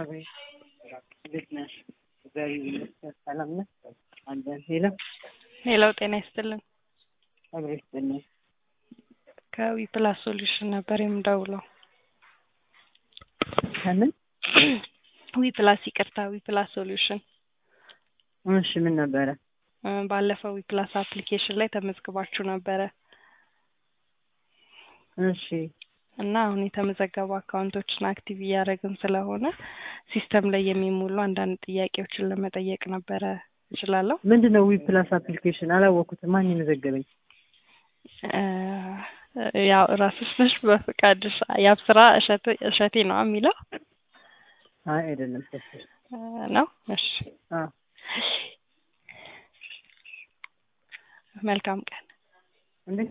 አቤት እንዴት ነሽ? እግዚአብሔር ይመስገን ሰላም ነህ? አለን ሄሎ ሌላው ጤና ይስጥልን። አብሮ ይስጥልኝ። ከዊ ፕላስ ሶሉሽን ነበር የምደውለው። ከምን ዊ ፕላስ ይቅርታ፣ ዊ ፕላስ ሶሉሽን እሺ ምን ነበረ? እ ባለፈው ዊ ፕላስ አፕሊኬሽን ላይ ተመዝግባችሁ ነበረ እሺ እና አሁን የተመዘገቡ አካውንቶችን አክቲቭ እያደረግን ስለሆነ ሲስተም ላይ የሚሞሉ አንዳንድ ጥያቄዎችን ለመጠየቅ ነበረ። እችላለሁ? ምንድን ነው ዊ ፕላስ አፕሊኬሽን? አላወቅኩትም። ማን የመዘገበኝ? እ ያው ራስሽ ነሽ በፈቃድሽ የአብስራ እሸቴ እሸቴ ነው የሚለው አይ አይደለም ሰፊ እ ነው። እሺ አ መልካም ቀን